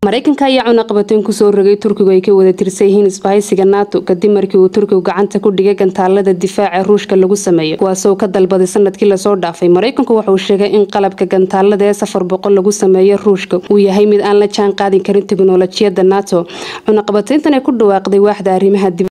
mareykanka ayaa cunaqabateyn kusoo rogay turkigu ay ka wada tirsan yihiin isbahaysiga nato kadib markii uu turkigu gacanta ku dhigay gantaalada difaaca ruushka lagu sameeyo kuwaasoo ka dalbaday sanadkii lasoo dhaafay mareykanku waxauu sheegay in qalabka gantaalada ee safar boqol lagu sameeyo ruushka uu yahay mid aan la jaan qaadin karin teknolojiyada nato cunaqabateyntan ay ku dhawaaqday waaxda arrimaha